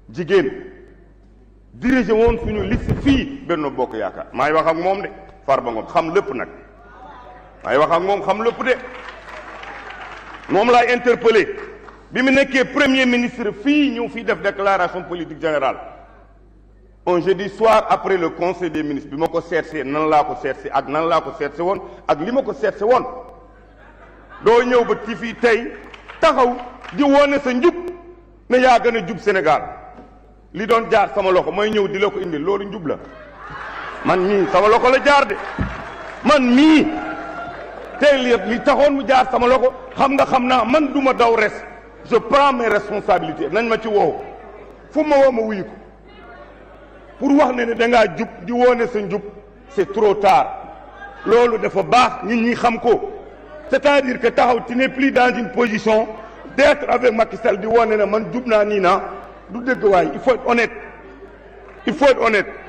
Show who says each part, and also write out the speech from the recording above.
Speaker 1: jigéen dirigé woon suñu liste fii Benno Bokk Yaakaar maay wax ak moom de Farba Ngom xam lépp nag maay wax ak moom xam lépp de moom laay interpellé bi mu nekkee premier ministre fii ñëw fii def déclaration politique générale un jeudi soir après le conseil des ministres bi ma ko seetsee nan laa ko seetsee ak nan laa ko seetse woon ak li ma ko seetse woon doo ñëw ba ci fii tey taxaw di wone sa njub ne yaa gën a jub Sénégal li doon jaar sama loxo mooy ñëw di la ko indi loolu njub la man mii sama loxo la jaar de man mii tey li li taxoon mu jaar sama loxo xam nga xam naa man du ma daw res je prends mes responsabilités nañ ma ci woow fu ma woo ma wuyu ko pour wax ne ne da ngaa jub di wone sa njub c'est trop tard loolu dafa baax nit ñi xam ko c'est-à-dire que taxaw tu n'es plus dans une position d'être avec Macky Sall di wone ne man jub naa nii naa du dëgg waay il faut être honnête il faut être honnête